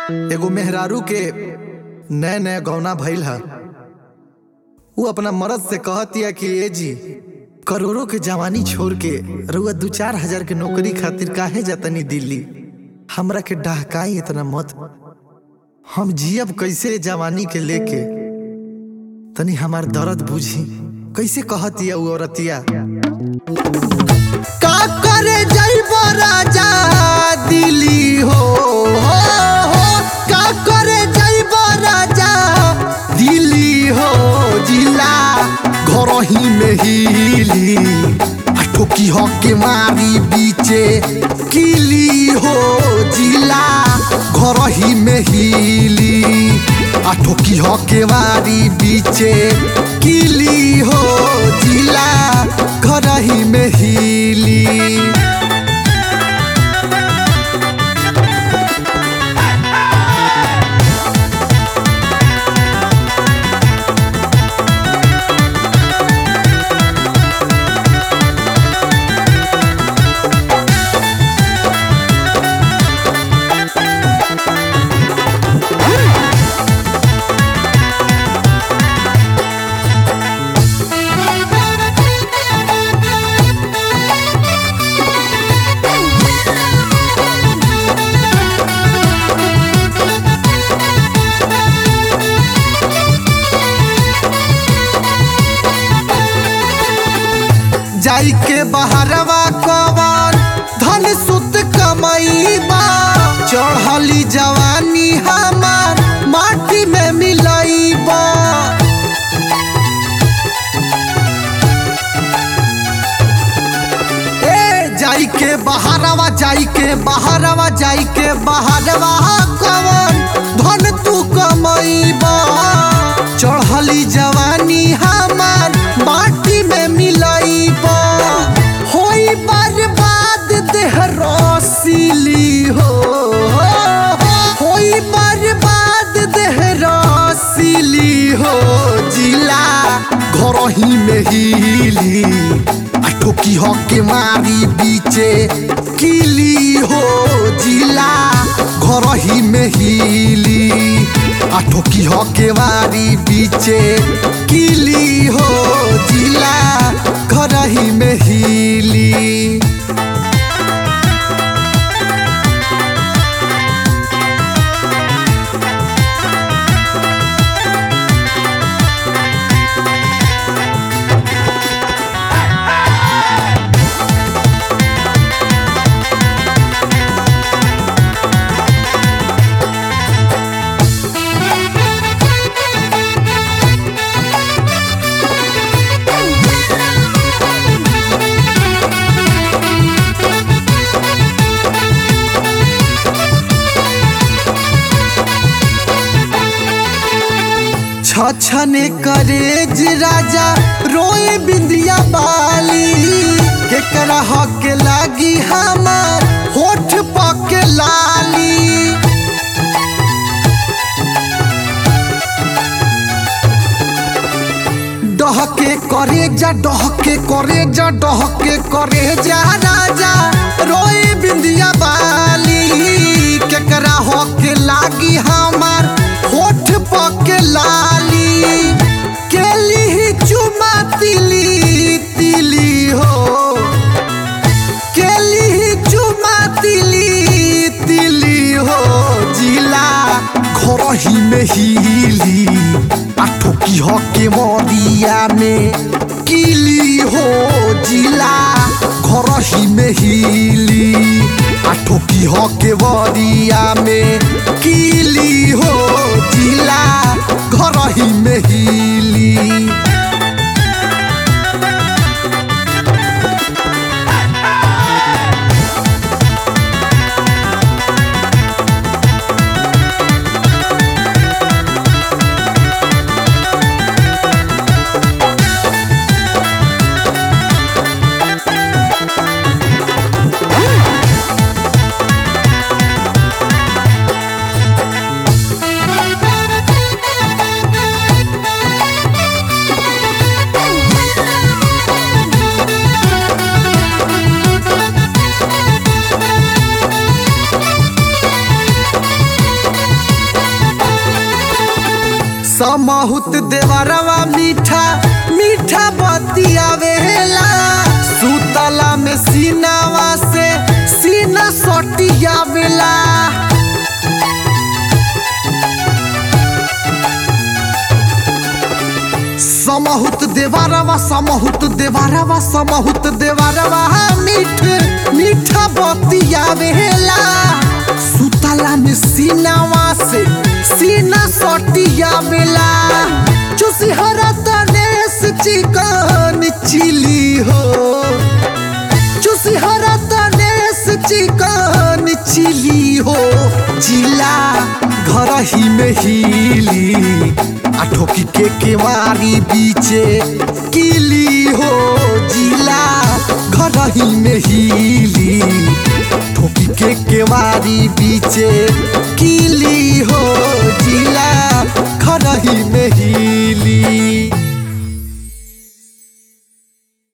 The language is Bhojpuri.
एगो मेहरारू के नए नए गौना भइल ह उ अपना मर्द से कहतिया कि ए जी करोड़ों के जवानी छोड़ के रउआ दू चार हजार के नौकरी खातिर काहे जातनी दिल्ली हमरा के डहकाई इतना मत हम जियब कैसे जवानी के लेके तनी हमार दर्द बुझी कैसे कहतिया उ औरतिया का करे जइबो राजा दिल्ली हो, हो, हो का करे जइबो राजा दिल्ली हो जिला घर ही में हिली आ ठोकी हो के मारी बीचे किली हो जिला घर ही में हिली आ ठोकी हो के मारी बीचे किली हो जिला घर ही में हिली जाई के बहरवा कवन धन सुत कमईबा चढ़ली जवानी हमार माटी में मिलईबा ए जाई के बहरवा जाई के बहरवा जाई के बहरवा कवन धन तू कमईबा चढ़ली जवानी हमार माटी में मिलईबा होई बर्बाद देह रसीली हो होई बर्बाद देह रसीली हो जिला घर ही में हिली आ ठोकी हो के मारी बीचे किली हो जिला घर ही में हिली आ ठोकी हो के मारी बीचे किली हो जिला घर ही में हिली छछने करेज राजा रोए बिंदिया बाली केकरा हक लागी हमार होठ पक लाली डहके करे जा डहके करे जा डहके करे जा राजा रोए बिंदिया बाली केकरा हक लागी हमार होठ पक लाली केली ही चुमा तिली तिली हो केली ही चुमा तिली तिली हो जिला घर ही में हिली आ ठोकी हो के मरिया में किली हो जिला घर ही में हिली आ ठोकी हो के मरिया में किली हो जिला घर ही में हिली समहुत देवरवा मीठा मीठा बतियावेला सुतला में सीनावा से सीना सटियावेला समहुत देवारवा समहुत देवारवा समहुत देवारवा मीठ मीठा बतियावेला सुतला में सीनावा से सीना सटियावेला चुसी हरा तनेस चिकन चिली हो चुसी हरा तनेस चिकन चिली हो जिला घर ही में हिली आ ठोकी के केवारी बीचे किली हो जिला घर ही में हिली ठोकी के केवारी बीचे